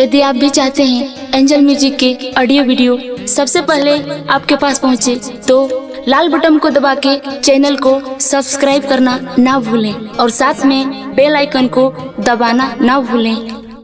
यदि आप भी चाहते हैं एंजल म्यूजिक के ऑडियो वीडियो सबसे पहले आपके पास पहुंचे तो लाल बटन को दबा के चैनल को सब्सक्राइब करना ना भूलें और साथ में बेल आइकन को दबाना ना भूलें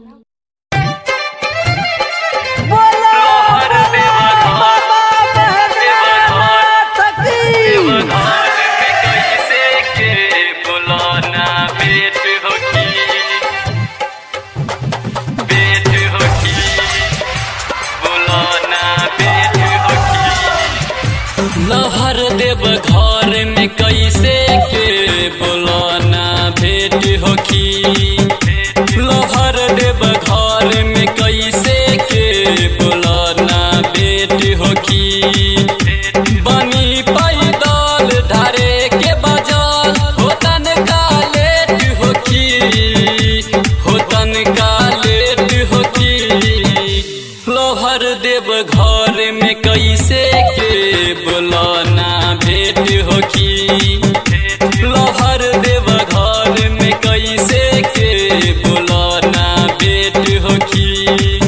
लहर देव घर में कैसे के बोलाना भेंट होखी लहर देव घर में कैसे के बोलाना भेंट होखी बनी पैदल धारे के बजल होतन का लेट होखी होतन का लेट होखी लोहर देव घर में कैसे के बोलाना भेंट होखी लोहर देव घर में कैसे के बोलाना भेंट होखी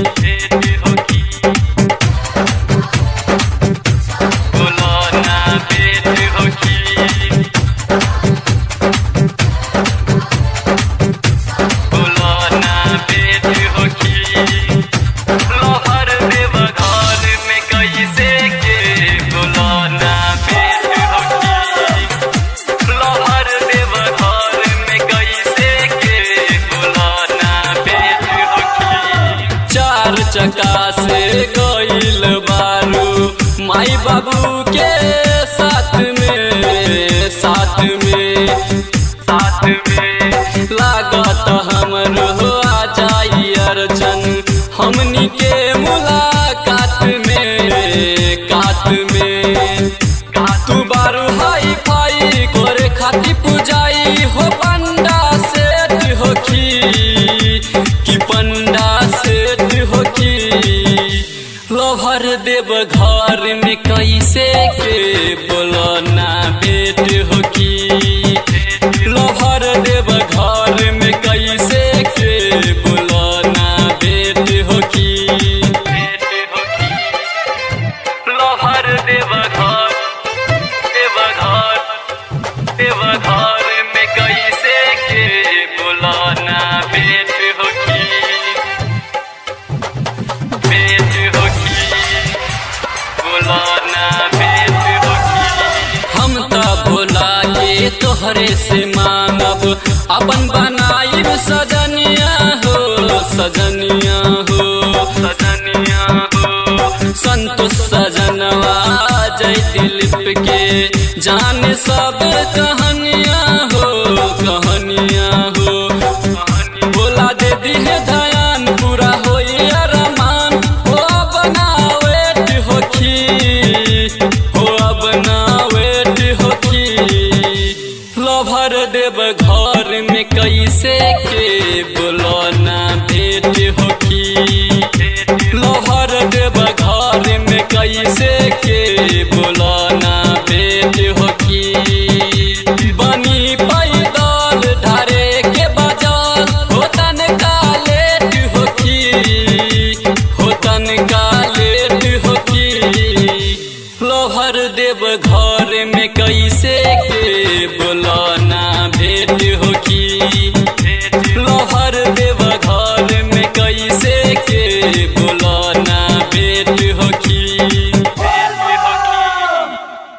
बोलाना भेंट होखी बोलाना भेंट होखी लोहर देव घर में कैसे के बोलाना भेंट होखी लोहर देव घर में कैसे के बोलाना भेंट होखी चार चका से गइल बारू माई बाबू के साथ में साथ में साथ में लागत हमर हो आ जाई अर्चन हमनी के मुलाकात में कात में तू बारू हाई फाई करे खाती पुजाई हो पंडा सेठ होखी कि पंडा सेठ होखी लोहर देव घर में कैसे के बोलना भेंट होखी लोहर देव घर में कैसे के बोलना भेंट होखी भेंट होखी लोहर देव घर देव घर देव घर में कैसे के बोलाना भेंट होखी भेंट होखी बोलाना भेंट होखी हम त भोला के तोहरे से मांगब अपन बनाइब सजनिया हो सजनिया हो सजनिया हो संतोष सजनवा जय दिलीप के जान सब कहानी